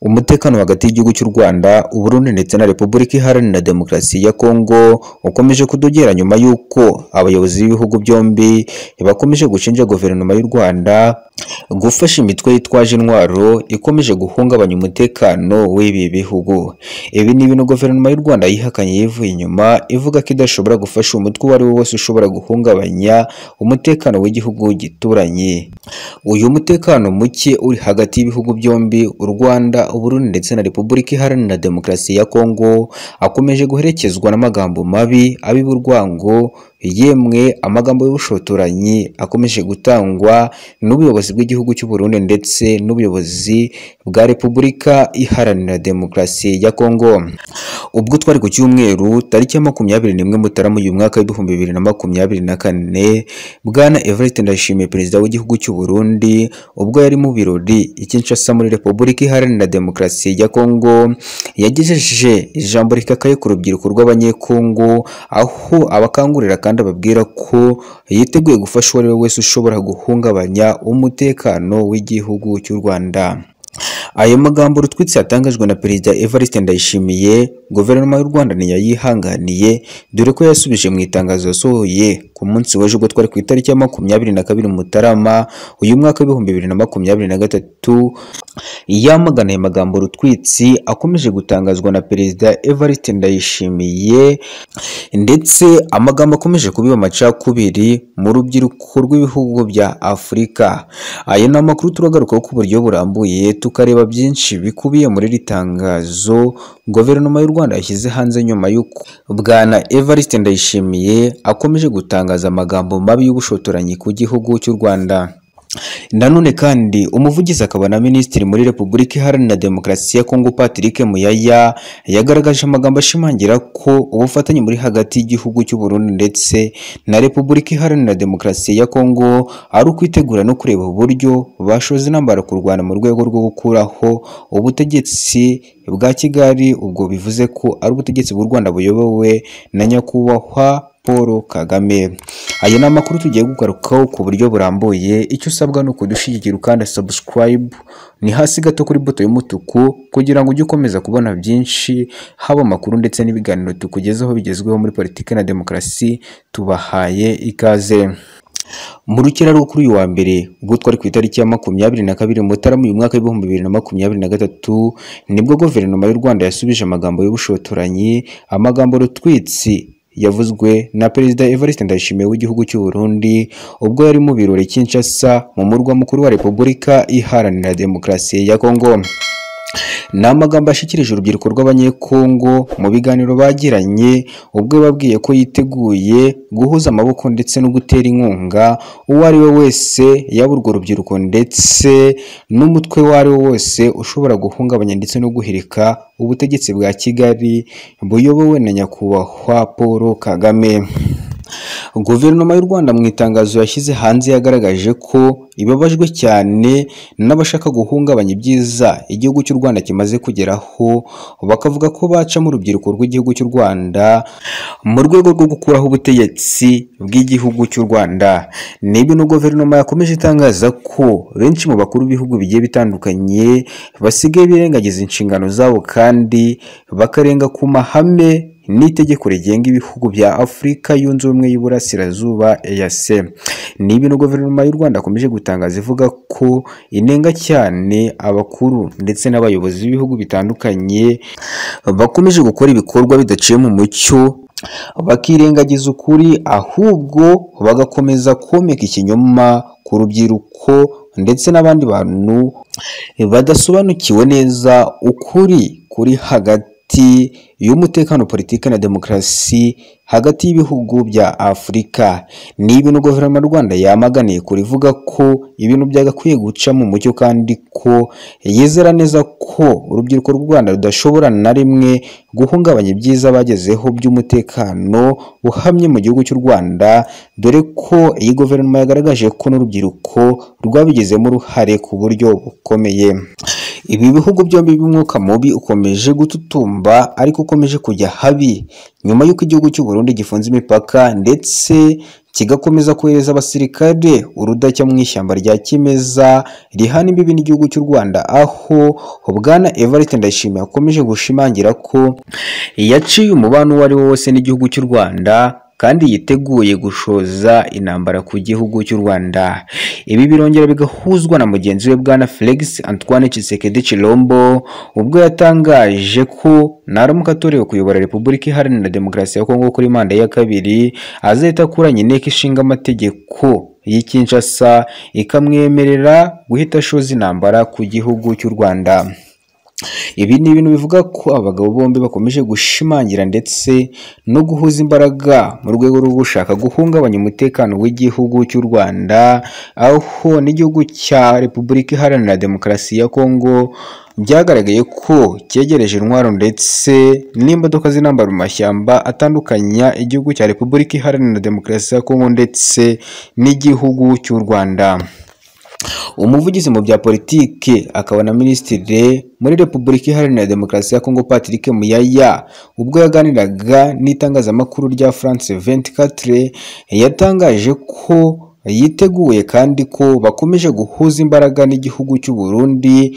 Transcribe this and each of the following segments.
Umutekano hagati y'igihugu cy'u Rwanda, u Burundi ndetse na Repubulika Iharanira Demokarasi ya Kongo ukomeje kudogera nyuma y'uko abayobozi b'ibihugu byombi bakomeje gushinja Guverinoma y'u Rwanda gufasha imitwe yitwaje intwaro ikomeje guhungabanya umutekano w'ibi bihugu. Ibi ni ibintu Guverinoma y'u Rwanda yihakanye yivuye inyuma ivuga ko idashobora gufasha umutwe uwo ari wo wose ushobora guhungabanya umutekano w'igihugu gituranye. Uyu mutekano muke uri hagati y'ibihugu byombi u Rwanda, u Burundi ndetse na Repubulika Iharanira Demokarasi ya Kongo akomeje guherekezwa n'amagambo mabi abiba urwango yemwe amagambo y'ubushotoranyi akomeje gutangwa n'ubuyobozi bw'igihugu cy'u Burundi ndetse n'ubuyobozi bwa Repubulika Iharanira Demokarasi ya Kongo. Ubwo twari ku cyumweru tariki ya makumyabiri n'imwe Mutarama uyu mwaka w'ibihumbi bibiri na makumyabiri na kane, Bwana Evariste Ndayishimiye Perezida w'igihugu cy'u Burundi ubwo yari mu birori i Kinshasa muri Repubulika Iharanira Demokarasi ya Kongo yagejeje ijambo rikakaye ku rubyiruko rw'Abanyekongo aho abakangurira kandi ababwira ko yiteguye gufasha uwo ari we wese ushobora guhungabanya umutekano w'igihugu cy'u Rwanda. Ayo magambo rutwitsi yatangajwe na Perezida Evariste Ndayishimiye, Guverinoma y'u Rwanda ntiyayihanganiye dore ko yasubije mu itangazo yasohoye ku munsi w'ejo ubwo twari ku itariki ya makumyabiri na kabiri Mutarama uyu mwaka w'ibihumbi bibiri na makumyabiri na gatatu yamagana ayo magambo rutwitsi akomeje gutangazwa na Perezida Evariste Ndayishimiye ndetse amagambo akomeje kubiba amacakubiri mu rubyiruko rw'ibihugu bya Afurika. Ayo ni amakuru turagarukaho ku buryo burambuye tukareba byinshi bikubiye muri iri tangazo Guverinoma y'u Rwanda yashyize hanze nyuma y'uko Bwana Evariste Ndayishimiye akomeje gutangaza amagambo mabi y'ubushotoranyi ku gihugu cy'u Rwanda. Nanone kandi umuvugizi akaba na minisitiri muri Repubulika Iharanira Demokarasi ya Kongo Patrick Muyaya yagaragaje amagambo ashimangira ko ubufatanye buri hagati y'igihugu cy'u Burundi ndetse na Repubulika Iharanira Demokarasi ya Kongo ari ukwitegura no kureba uburyo bashoza intambara kurwana mu rwego rwo gukuraho ubutegetsi bwa Kigali ubwo bivuze ko ari ubutegetsi bw'u Rwanda buyobowe na nyakubahwa Paul Kagame. Aya ni amakuru tugiye kugarukaho ku buryo burambuye, icyo usabwa ni ukudushyigikira ukanda subscribe, ni hasi gato kuri buto y'umutuku kugira ngo ujye ukomeza kubona byinshi, haba amakuru ndetse n'ibiganiro tukugezaho bigezweho muri politiki na demokarasi, tubahaye ikaze. Mu rukera rwo kuri uyu wa mbere ubwo twari ku itariki ya makumyabiri na kabiri Mutarama uyu mwaka w'ibihumbi bibiri na makumyabiri na gatatu nibwo guverinoma y'u Rwanda yasubije amagambo y'ubushotoranyi amagambo rutwitsi yavuzwe na Perezida Evariste Ndayishimiye w'igihugu cy'u Burundi ubwo yari mu birori Kinshasa mu murwa mukuru wa Repubulika Iharanira Demokarasi ya Kongo. Ni amagambo ashyikirije urubyiruko rw'Abanyekongo mu biganiro bagiranye ubwo yababwiye ko yiteguye guhuza amaboko ndetse no gutera inkunga uwo ari we wese yaba urwo rubyiruko ndetse n'umutwe uwo ari wo wose ushobora guhungabanya ndetse no guhirika ubutegetsi bwa Kigali buyobowe na nyakubahwa Paul Kagame. Guverinoma y'u Rwanda mu itangazo yashyize hanze yagaragaje ko ibabajwe cyane n'abashaka guhungabanya ibyiza igihugu cy'u Rwanda kimaze kugeraho bakavuga ko bacamo urubyiruko rw'igihugu cy'u Rwanda mu rwego rwo gukuraho ubutegetsi bw'igihugu cy'u Rwanda ni ibintu guverinoma yakomeje itangaza ko benshi mu bakuru b'ibihugu bigiye bitandukanye basigaye birengagiza inshingano zabo kandi bakarenga ku mahame n'itegeko rigenga ibihugu bya Afurika yunze ubumwe y'Iburasirazuba EAC. Ni ibintu guverinoma y'u Rwanda akomeje gutangaza ivuga ko inenga cyane abakuru ndetse n'abayobozi b'ibihugu bitandukanye bakomeje gukora ibikorwa bidaciye mu mucyo bakirengagiza ukuri ahubwo bagakomeza komeka ikinyoma ku rubyiruko ndetse n'abandi bantu badasobanukiwe neza ukuri kuri hagati y'umutekano politiki na demokarasi hagati y'ibihugu bya Afurika ni ibintu guverinoma y'u Rwanda yamaganiye kure ivuga ko ibintu byagakwiye guca mu mucyo kandi ko yizera neza ko urubyiruko rw'u Rwanda rudashobora na rimwe guhungabanya ibyiza bagezeho by'umutekano uhamye mu gihugu cy'u Rwanda dore ko iyi guverinoma yagaragaje ko n'urubyiruko rwabigizemo uruhare ku buryo bukomeye ibi bihugu byombi by'umwuka mubi ukomeje gututumba ariko ukomeje kujya habi nyuma y'uko igihugu cy'u Burundi gifunze imipaka ndetse kigakomeza kohereza abasirikare urudashya mu ishyamba rya kimeza rihana imbibi n'igihugu cy'u Rwanda aho Bwana Evariste Ndayishimiye akomeje gushimangira ko yaciye umubano uwo ari wo wose n'igihugu cy'u Rwanda kandi yiteguye gushoza intambara ku gihugu cy'u Rwanda ibi birongera bigahuzwa na mugenzi we bwana Felix Antoine Tshisekedi Chilombo ubwo yatangaje ko naramuka atorewe kuyobora Repubulika Iharanira Demokarasi ya Kongo kuri manda ya kabiri azahita akuranya inteko ishinga amategeko y'i Kinshasa ikamwemerera guhita ashoza intambara ku gihugu cy'u Rwanda ibi ni ibintu bivuga ko abagabo bombi bakomeje gushimangira ndetse no guhuza imbaraga mu rwego rwo gushaka guhungabanya umutekano w'igihugu cy'u Rwanda aho n'igihugu cya Repubulika Iharanira Demokarasi ya Kongo byagaragaye ko cyegereje intwaro ndetse n'imodoka z'intambara mu mashyamba atandukanya igihugu cya Repubulika Iharanira Demokarasi ya Kongo ndetse n'igihugu cy'u Rwanda umuvugizi mu bya politike akaba na minisitiri muri repubulika iharanira demokarasi ya kongo patrick muyaya ubwo yaganiraga n'itangazamakuru rya france 24 yatangaje ko yiteguye kandi ko bakomeje guhuza imbaraga n'igihugu cy'u Burundi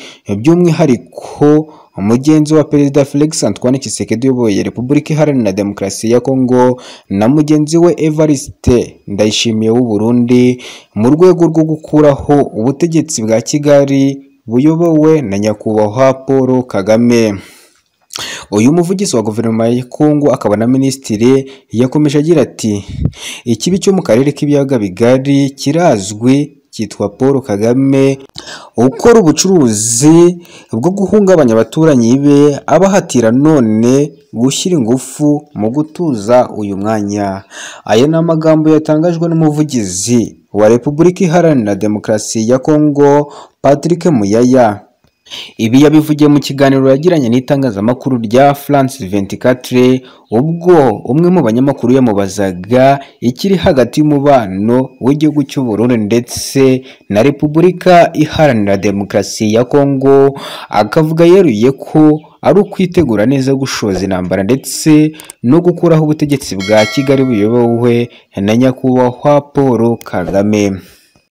by'umwihariko umugenzi wa perezida Felix Antoine Tshisekedi uyoboye Repubulika Iharanira Demokarasi ya Kongo na mugenzi we Evariste Ndayishimiye w'u Burundi mu rwego rwo gukuraho ubutegetsi bwa Kigali buyobowe na nyakubahwa Paul Kagame uyu muvugizi wa guverinoma ya Kongo akaba na minisitiri yakomeje agira ati ikibi cyo mu karere k'ibiyaga bigari kirazwi cyitwa Paul Kagame ukora ubucuruzi bwo guhungabanya abaturanyi be abahatira none gushyira ingufu mu gutuza uyu mwanya aya ni amagambo yatangajwe n'umuvugizi wa Repubulika Iharanira Demokarasi ya Kongo Patrick Muyaya ibi yabivugiye mu kiganiro yagiranye n'itangazamakuru rya France 24 ubwo umwe mu banyamakuru yamubazaga ikiri hagati y'umubano w'igihugu cy'u Burundi ndetse na Repubulika Iharanira Demokarasi ya Kongo akavuga yeruye ko ari ukwitegura neza gushoza intambara ndetse no gukuraho ubutegetsi bwa Kigali buyobowe na nyakubahwa Paul Kagame